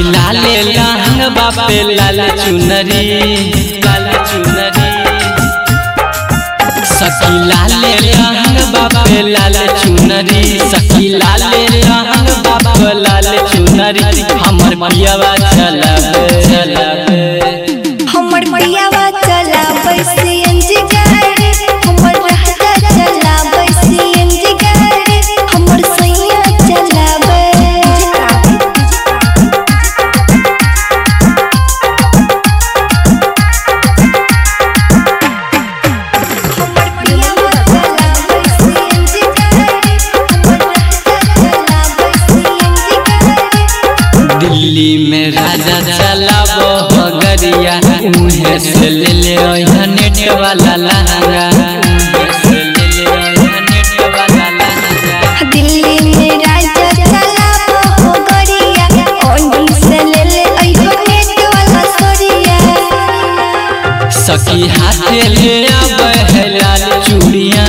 लाले लहंग बापे लाल चुनरी लाल चुनरी सखी लाले लहंग बापे लाल चुनरी सखी लाले लहंग बाप लाल चुनरी हमर पियावा चलावे चलावे हमर पियावा चला सीएनजी गाड़ी हमर राजा चला सीएनजी गाड़ी हमर सैया चलावे हमर पियावा चला सीएनजी गाड़ी हमर राजा चला सीएनजी गाड़ी दिल्ली में राजा चलाबो हगरिया उहे से ले ले ओइहा नेट वाला लहंगा उहे से ले ले ओइहा नेट वाला लहंगा दिल्ली में राजा चला हो गरिया ओंडी से ले ले अइहो नेट वाला सोरिया सखी हाथे ले आवे है लाल चूड़ियां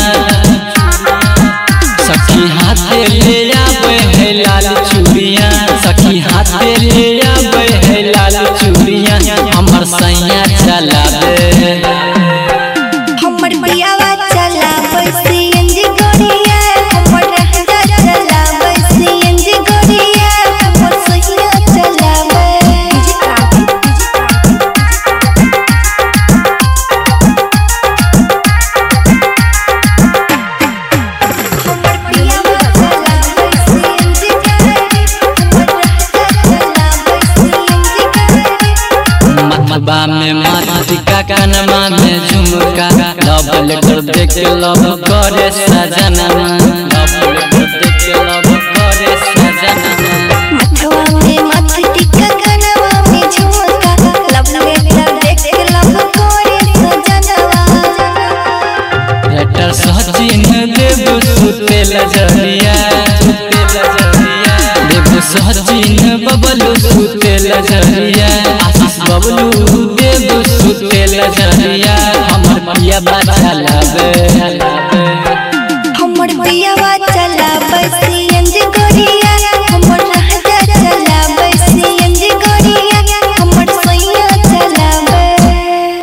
सखी हाथे ले आवे है लाल चूड़ियां सखी हाथे ले आवे है लाल चूड़ियां हमर सैया चलावे हमर पियावा चला सीएनजी गरिया हमर राजा चला सीएनजी गरिया हमर सैया चलावे हमर पियावा चला सीएनजी गाड़ी हमर राजा चला सीएनजी गाड़ी मतबा में मातिका कनमा में झुमका लव लेटर देख के लव करे सजनमा लव लेटर देख के लव करे सजनमा मथवा में मथ टिका कनवा में झुमका लब लेटर देख लब कोरे सजनवा लेटर सचिन देव सुते लजरिया सुते लजरिया देव सचिन बबलू सुते लजरिया आशीष बबलू देव सुते लजरिया हमर पिया बाजा लावे हमर पियावा चला